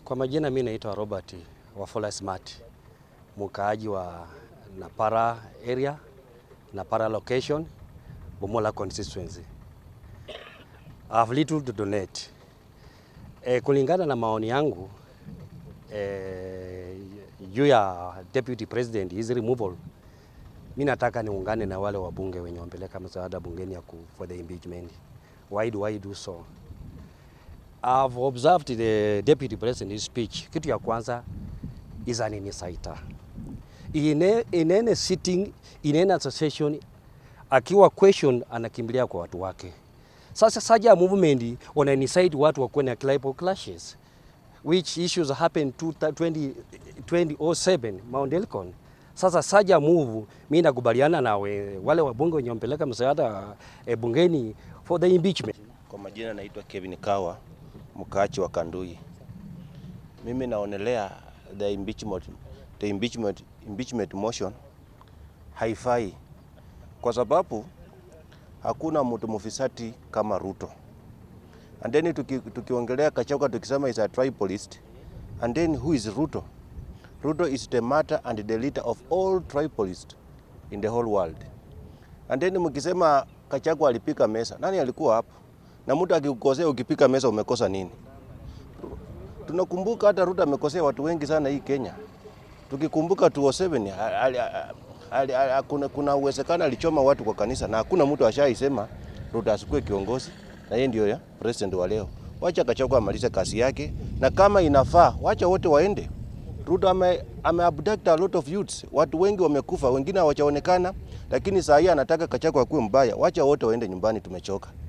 Kwa majina mi naitwa Robert Wafula Smart, mkaaji wa Napara area, Napara location, Bomola constituency. I have little to donate. E, kulingana na maoni yangu e, juu ya deputy president his removal, mi nataka niungane na wale wabunge wenye wampeleka msaada bungeni ya ku, for the impeachment. Why do I do so? I've observed the deputy president's speech. Kitu ya kwanza is an insider. In, a, in any sitting, in any association, akiwa question anakimbilia kwa watu wake. Sasa Saja movement wana incite watu wakuwe na tribal clashes which issues happened to 20, 2007 Mount Elgon. Sasa Saja move, mimi nakubaliana na we, wale wabunge wenye wampeleka msaada e, bungeni for the impeachment. Kwa majina naitwa Kevin Kawa, mkaachi wa Kandui. Mimi naonelea the impeachment, the impeachment, impeachment motion haifai kwa sababu hakuna mtu mufisati kama Ruto. And then tuki, tukiongelea Kachagwa tukisema is a tribalist and then who is Ruto? Ruto is the matter and the leader of all tribalists in the whole world. And then mkisema Kachagwa alipika mesa, nani alikuwa hapo? Na mtu akikukosea ukipika mesa umekosa nini? Tunakumbuka hata Ruto amekosea watu wengi sana hii Kenya. Tukikumbuka 207 ali- ali- ali- kuna, kuna uwezekano alichoma watu kwa kanisa na hakuna mtu ashaisema Ruto asikuwe kiongozi na yeye ndio ya president wa leo. Wacha Gachagua amalize kazi yake na kama inafaa wacha wote waende. Ruto ame, ame abduct a lot of youths. Watu wengi wamekufa, wengine hawajaonekana, lakini saa hii anataka Gachagua akuwe mbaya. Wacha wote waende nyumbani, tumechoka.